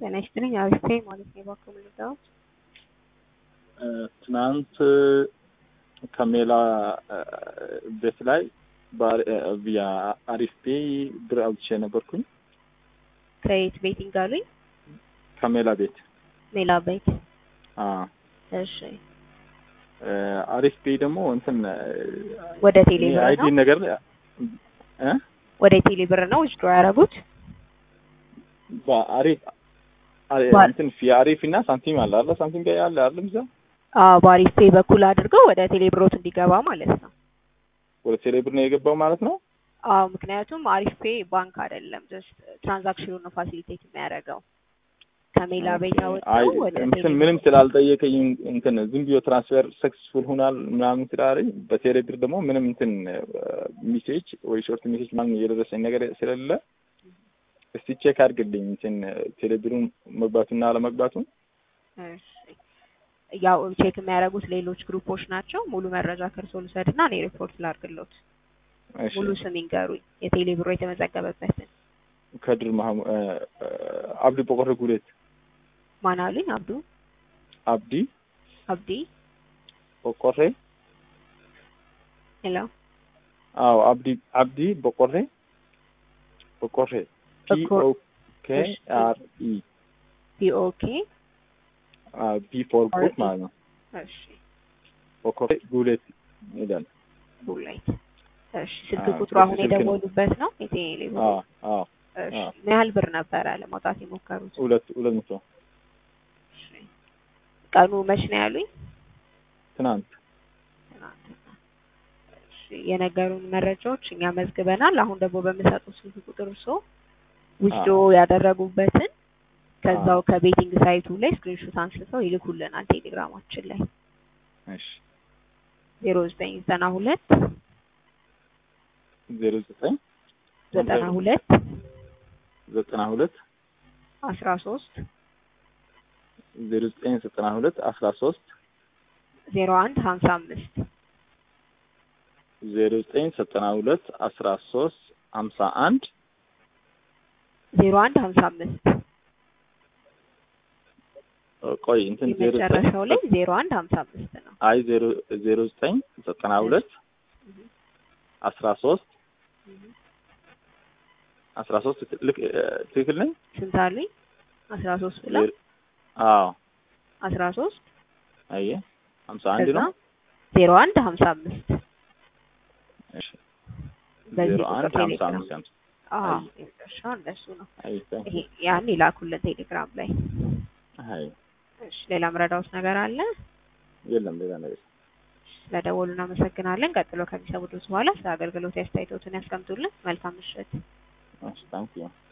ጤና ይስጥልኝ። አሪፍ ማለት ነው። እባክዎ ምልዳዎች ትናንት ከሜላ ቤት ላይ ቪያ አሪፍ ፔ ብር አውጥቼ ነበርኩኝ። ከየት ቤቲንግ አሉኝ? ከሜላ ቤት ሜላ ቤት። አዎ። እሺ አሪፍ ፔ ደግሞ እንትን ወደ ቴሌ ብር አይዲ ነው? ነገር እ ወደ ቴሌ ብር ነው ዊዝድሮ ያደረጉት? በአሪፍ ባል- እንትን ፊ አሪፍ እና ሳንቲም አለ አለ ሳንቲም ጋር ያለ አይደለም እዛ አዎ በአሪፍ ፔ በኩል አድርገው ወደ ቴሌ ብሮት እንዲገባ ማለት ነው። ወደ ቴሌ ብር ነው የገባው ማለት ነው። አዎ ምክንያቱም አሪፍ ፔ ባንክ አይደለም፣ ጀስት ትራንዛክሽኑን ነው ፋሲሊቴት የሚያደርገው። ከሜላ ቤት አይ አወጣው ወደ እንትን ቴሌ ምንም ስላልጠየቀኝ እንትን ዝም ብዮ ትራንስፈር ሰክስፉል ሆናል ምናምን ስላለኝ በቴሌ ብር ደግሞ ምንም እንትን ሚሴጅ ወይ ሾርት ሚሴጅ ምናምን እየደረሰኝ ነገር ስለሌለ እስቲ ቼክ አድርግልኝ እንትን ቴሌ ብሩን መግባቱና አለመግባቱን። እሺ። ያው ቼክ የሚያደርጉት ሌሎች ግሩፖች ናቸው። ሙሉ መረጃ ከእርሶ ልውሰድና እኔ ሪፖርት ላድርግሎት። እሺ ሙሉ ስም ይንገሩኝ፣ የቴሌ ብሮ የተመዘገበበትን። ከድር ማህሙ አብዲ ቦቆረ ጉሌት ማን አሉኝ? አብዱ አብዲ አብዲ ቦቆሬ ሄሎ አዎ አብዲ አብዲ ቦቆሬ ቦቆሬ ፒ ቦቆ- ኦ ኬ እሺ። አር ኢ ፒኦኬ ቢ ፎር አር ጉድ ኢ። ማለት ነው። እሺ ቦቆሬ ጉሌት ይላል። ቡላይት እሺ። ስልክ አዎ፣ ቁጥሩ አሁን ስልክ ነው። የደወሉበት ነው የቴሌ ብሮ? አዎ አዎ እሺ። አዎ። ምን ያህል ብር ነበረ ለማውጣት የሞከሩት? ሁለት ሁለት መቶ እሺ። ቀኑ መች ነው ያሉኝ? ትናንት ትናንትና። እሺ። የነገሩን መረጃዎች እኛ መዝግበናል። አሁን ደግሞ በምሰጡት ስልክ ቁጥር እርሶ ውስዶ ያደረጉበትን ከዛው ከቤቲንግ ሳይቱ ላይ ስክሪንሾት አንስተው ይልኩልናል ቴሌግራማችን ላይ እሺ ዜሮ ዘጠኝ ዘጠና ሁለት ዜሮ ዘጠኝ ዘጠና ሁለት ዘጠና ሁለት አስራ ሶስት ዜሮ ዘጠኝ ዘጠና ሁለት አስራ ሶስት ዜሮ አንድ ሀምሳ አምስት ዜሮ ዘጠኝ ዘጠና ሁለት አስራ ሶስት ሀምሳ አንድ ዜሮ አንድ ሀምሳ አምስት ቆይ እንትን ዜሮ ዘጠኝ የመጨረሻው ላይ ዜሮ አንድ ሀምሳ አምስት ነው። አይ ዜሮ ዜሮ ዘጠኝ ዘጠና ሁለት አስራ ሶስት አስራ ሶስት ልክ ትክክል ነኝ? ስንት አሉኝ? አስራ ሶስት ብላ ዜሮ- አዎ አስራ ሶስት አየ ሀምሳ አንድ ከዛ ነው። ዜሮ አንድ ሀምሳ አምስት እሺ በዚህ ዜሮ ቁጥር አንድ ሀምሳ ቴሌግራም አምስት ሀምሳ አዎ አይ። የመጨረሻው እንደሱ ነው። አይ ታንክ ይሄ ያን ይላኩልን ቴሌግራም ላይ። አይ እሺ ሌላ ምረዳውስ ነገር አለ? የለም ሌላ ነገር ስለደወሉ እናመሰግናለን። ቀጥሎ ከሚሰሙት በኋላ ስለ አገልግሎት አስተያየቶትን ያስቀምጡልን። መልካም ምሽት። እሺ ታንክ ዩ